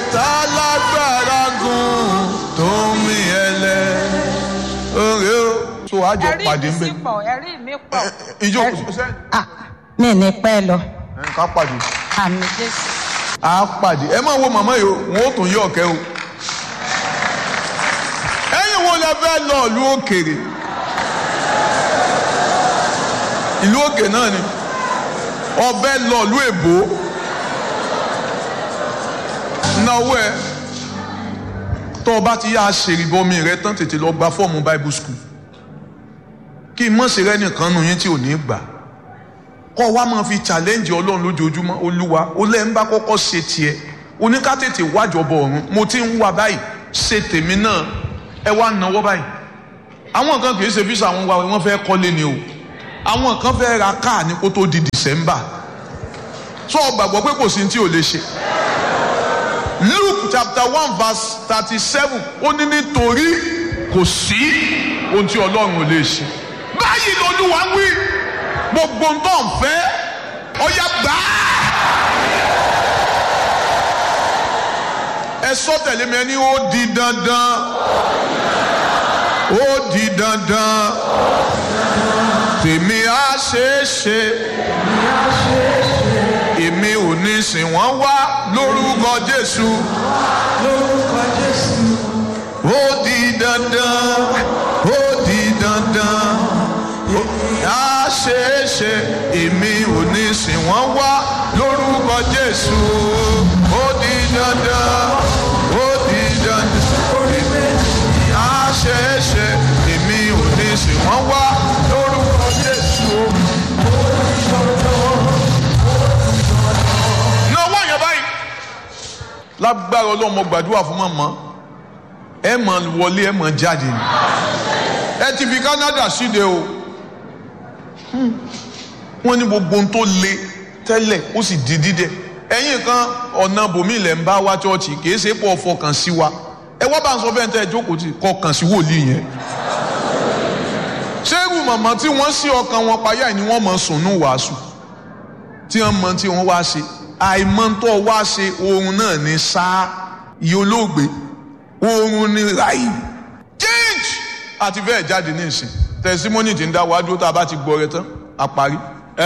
tá lágbára gùn tó mi ẹlẹ. oore o tó a jọ ẹ̀rí pàdé mi ń bẹ. sì pọ̀ ẹ̀rí mi pọ̀. ìjọ Ẹ̀rí- kò sẹ́ni. Ah, mi ní pẹ́ lọ ká pàdé. àmì jésù. a pàdé ẹ máa wo màmá yìí o wọn ò tún yí ọ̀kẹ́ o. ẹ̀yin wo lẹ fẹ́ lọ ìlú òkèèrè ìlú òkè náà ni ọbẹ̀ lọ ìlú èbó náwó ẹ tó o bá ti yá aṣèrìbọmi rẹ tán tètè lọ gba fọ́ọ̀mù bible school kí mọ̀sí rẹ nìkan nù yín tí ò ní gbà kọ́ wa máa fi challenge ọlọ́run lójoojúmọ́ olúwa ó lẹ́ ń bá kọ́kọ́ ṣe tiẹ̀ oníká tètè wájọbọ ọ̀run mo ti ń wá báyìí ṣe tèmi náà ẹ wá náwó báyìí àwọn kan kì í ṣe fíṣà àwọn wa wọ́n fẹ́ kọ́lé ni o àwọn kan fẹ́ ra káà ní kó tó di december sọ ọ gbàgbọ́ pé kò sí ní tí ò lè ṣe luke chapter one verse thirty seven ó ní nítorí kò sí ohun tí ọlọ́run ò lè ṣe báyìí lolúwa ń wí gbogbo ń tọ́ ń fẹ́ ọ̀yà gbà á. ẹ sọ tẹ̀lé mi ẹni ó di dandan ó di dandan tèmi á ṣeé ṣe èmi ò ní sìn wọ́n wá lórúkọ Jésù ó di dandan ó di dandan á ṣeé ṣe èmi ò ní sìn wọ́n wá lórúkọ Jésù ó di dandan ó di dandan á ṣeé ṣe èmi ò ní sìn wọ́n wá lórúkọ Jésù. náwó yẹn báyìí lágbára ọlọ́mọ gbàdúrà fún màmá ẹ máa wọlé ẹ máa jáde ni ẹ ti fi Canada síde o wọ́n ní gbogbo ohun tó le tẹ́lẹ̀ ó sì di dídẹ ẹ̀yin kan ọ̀nà bòmí ilẹ̀ ń bá wá chọ́ọ̀chì kìí ṣe pọ̀ fọkàn sí wa ẹ wá bá ń sọ fẹ́ẹ́ tẹ́ ẹ jókòó tì kọkàn sí wòlíì yẹn ṣéèrù màmá tí wọ́n sí ọkàn wọn payá ni wọ́n mọ̀ sùn ní wàásù tí wọ́n mọ tí wọ́n wá ṣe àìmọ́tọ́ wá ṣe oorun náà ní sáà iye olóògbé oorun ní ráì change àti bẹ́ẹ̀ jáde ní ìsìn tẹsímọ́nì tí ń dá wá dúró tá a bá ti gbọ́ rẹ tán a parí.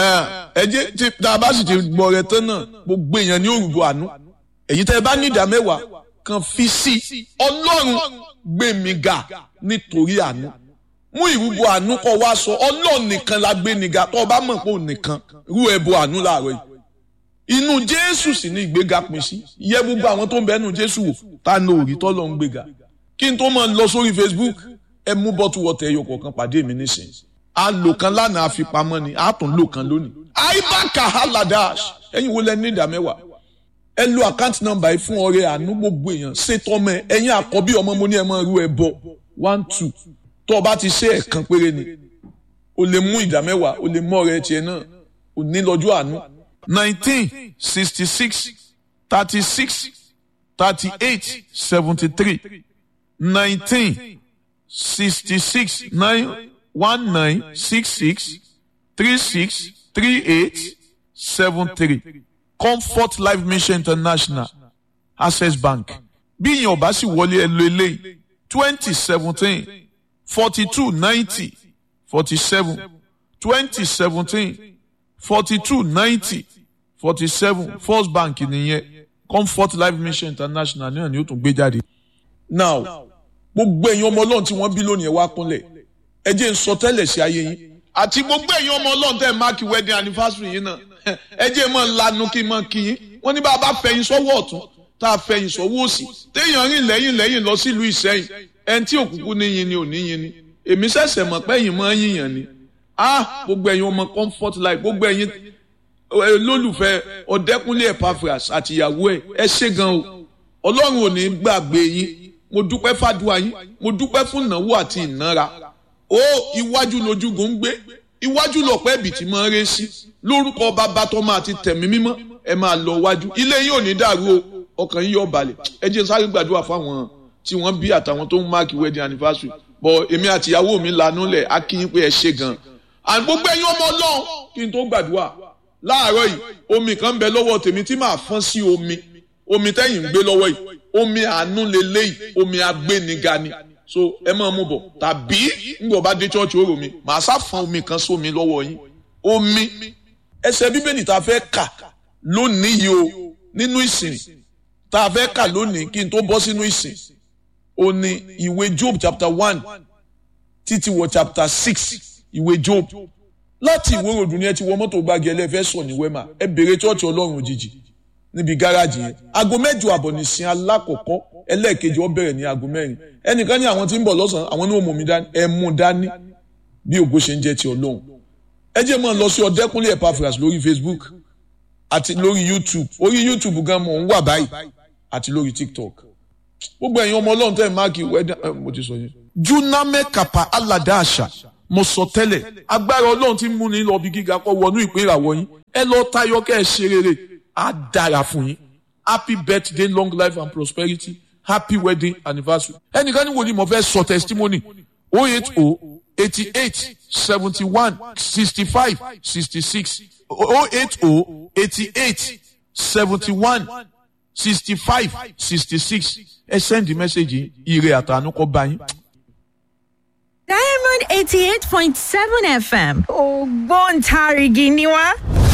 ẹ jẹ́ tí tá a bá sì ti gbọ́ rẹ tán náà gbogbo èèyàn ní òrùbọ àánú èyí tẹ́ ẹ bá ní ìdá mẹ́wàá kan fi sí ọlọ́run gbé mi ga nítorí àánú mú ìrúbọ àánú kọ wá sọ ọlọ́run nìkan la gbé ni ga tó o bá mọ̀ pé òun nìkan rú ẹbọ àánú láàárọ̀ yìí inú jésù sì ní ìgbéga pín sí yẹ gbogbo àwọn tó ń bẹ nínú jésù wò tá a ní òrí tọ́lọ́ ń gbéga kí n tó máa lọ sórí facebook ẹ mú bọ́tù wọ́tẹ̀ ẹyọ kọ̀ọ̀kan pàdé mi nísìnyí a lò kan lánàá àfipamọ́ ni a tún lò kan lónìí aibaka haladash ẹ̀yin wo lẹ ní ìdá mẹ́wàá ẹ lo àkáǹtì nọ́mbà yìí fún ọrẹ àánú gbogbo èèyàn ṣètò ọmọ ẹ ẹ̀yin àkọ́bí ọmọ mo ní ẹ máa rú ẹ bọ one two tó o bá ti ṣe ẹ̀kan péré ni o lè mú ìdá mẹ́wàá o lè mú ọrẹ tiẹ̀ náà o ní lọ́jọ́ àánú nineteen sixty six thirty six thirty eight seventy three nineteen sixty six nine one nine six six three six three eight seven three comfort life mission international access bank bí ìyẹn ọba sì wọlé ẹ lo eléyìí twenty seventeen forty two ninety forty seven twenty seventeen forty two ninety forty seven first bank nìyẹn comfort life mission international náà ni ó tún gbé jáde. now gbogbo ẹ̀yin ọmọ ọlọ́run tí wọ́n bí lónìí ẹ̀ wá kúnlẹ̀ ẹ jẹ́ n sọ tẹ́lẹ̀ sí ayé yín àti gbogbo ẹ̀yin ọmọ ọlọ́run tẹ́ ẹ̀ máàkì wedding anniversary yín náà ẹ jẹ́ mọ́ lanu kí n mọ́ kí yín wọ́n ní bá a bá fẹ̀yìn sọ́wọ́ ọ̀tún tá a fẹ̀yìn sọ́wọ́ òsì téèyàn rìn lẹ́yìn lẹ́yìn lọ sílùú ìsẹ́yìn ẹni tí òkùnkùn ní yin ni ò ní yin ni èmi ṣẹ̀ṣẹ̀ mọ̀ pé ẹ̀yin mọ́ yíyan ni ah gbogbo ẹ̀yin ọmọ comfort life gbogbo ẹ̀yin olólùfẹ́ ọ̀dẹ́kúnlé Epaphras àtìyàwó ẹ̀ ẹ ṣé gan o ọlọ́run ò ní gbàgbé yín mo dúpẹ́ fàdúrà yín mo dúpẹ́ fún ìnáwó àti ìnára ó iwájú lójúgun ń gbé iwájú lọ̀pẹ́ ibì tí máa ń ré sí lórúkọ bàbá tó máa ti tẹ̀mí mímọ́ ẹ máa lọ wájú ilé yín ò ní dàrú o ọkàn yín yóò balẹ̀ ẹ jẹ́ sáré gbàdúrà fáwọn tí wọ́n bí àtàwọn tó ń máàkì wedding anniversary bọ̀ èmi àtìyàwó mi lanú lẹ̀ á kí yín pé ẹ ṣé gan and gbogbo ẹ̀yin ọmọ ọlọ́run kí n tó gbàdúrà láàárọ̀ yìí omi kan ń bẹ lọ́wọ́ tèmi tí màá fọ́n sí omi omi tẹ́yìn ń gbé lọ́wọ́ yìí omi àánú leléyìí omi agbéniga ni so ẹ máa mú bọ̀ tàbí ńgbọ̀ bá dé chọ́ọ̀chì ó rò mí màá sá fún omi kan sómi lọ́wọ́ yín omi ẹsẹ̀ bíbélì tá a fẹ́ kà lónìí yìí o nínú ìsìn tá a fẹ́ kà lónìí kí n tó bọ́ sínú ìsìn ó ní ìwé Job chapter one títí wọ chapter six ìwé Job láti ìwé ròdù ni ẹ ti wọ mọ́tò gbági ẹlẹ́fẹ́ sọ ní wẹ́mà ẹ bèrè chọ́ọ̀chì ọlọ́run òjijì níbi gáràjì yẹn aago mẹ́jọ àbọ̀ nìsín alákọ̀ọ́kọ́ ẹlẹ́ẹ̀kejì ó bẹ̀rẹ̀ ní aago mẹ́rin ẹnìkan ní àwọn tí ń bọ̀ lọ́sàn-án àwọn ní òmùmí dání ẹ mú dání bí ògo ṣe ń jẹ́ ti ọlọ́run ẹ jẹ́ máa lọ sí ọ̀dẹ́kúnlé Epaphras lórí Facebook àti lórí YouTube orí YouTube gan mọ̀ ń wà báyìí àti lórí TikTok gbogbo ẹ̀yin ọmọ ọlọ́run tẹ́ ẹ̀ máàkì wẹ́dà mo ti sọ yẹn. juname kapa alada àṣà mo sọ tẹ́lẹ̀ agbára ọlọ́run ti mú ní lọ bí gíga kọ́ wọnú ìpín ìràwọ̀ yín ẹ lọ tayọ kẹ́ ẹ ṣe rere á dára fún yín happy birthday long life and prosperity happy wedding anniversary ẹnìkan ní wòlíì mo fẹ́ sọ testimony oh eight oh eighty eight seventy one sixty five sixty six oh eight oh eighty eight seventy one sixty five sixty six ẹ sẹ́ndì mẹ́sẹ̀gì ire àtànú kọ́ bá yín. Diamond eighty eight point seven FM ògbóǹtarìgì ni wá.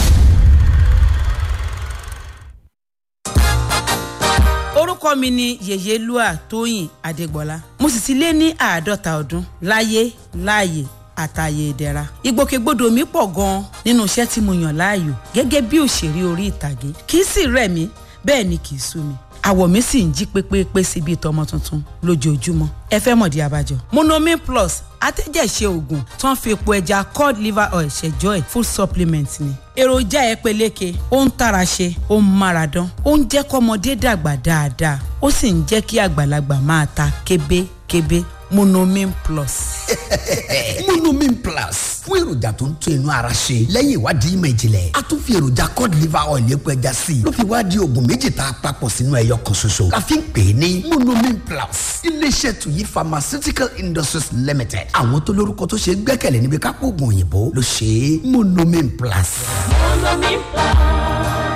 orúkọ mi ni yèyélúà tóyìn adégbọlá mo sì ti lé ní àádọ́ta ọdún láyé láàyè àtàyè ìdẹ̀ra ìgbòkègbodò mi pọ̀ gan-an nínú iṣẹ́ tí mo yàn láàyò gẹ́gẹ́ bí òṣèré orí ìtàgé kì í sì rẹ̀ mí bẹ́ẹ̀ ni kì í sú mi àwọ̀ mi sì ń jí pépépé sí bíi tọmọ tuntun lójoojúmọ́ ẹ fẹ́ mọ̀dí abájọ. monomin plus atẹ́jẹ̀ṣe oògùn tó ń fi epo ẹja cod liver oil ṣẹjọ́ ẹ̀ food supplement ni. èròjà ẹ peléke ó ń tara ṣe ó ń mára dán ó ń jẹ́ kọ́mọdé dàgbà dáadáa ó sì ń jẹ́ kí àgbàlagbà máa ta kébékébé monomin plus. monomin plus fún èròjà tó ń tún inú ara ṣe lẹ́yìn ìwádìí ìmọ̀ ìjìnlẹ̀ a tún fi èròjà cod liver oil epo ẹja sí i ló fi wá di oògùn méjì tá a papọ̀ sínú ẹyọ kan ṣoṣo la fi ń pè é ní monomin plus iléeṣẹ́ tuyi pharmaceutical industries limited àwọn tó lórúkọ tó ṣe é gbẹ́kẹ̀lé níbi kápò oògùn òyìnbó ló ṣe é monomin plus. Monomin Plus.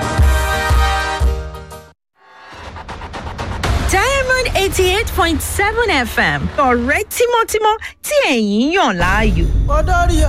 Diamond eighty eight point seven FM ọ̀rẹ́ tímọ́tímọ́ tí ẹ̀yin yàn láàyò. Olórí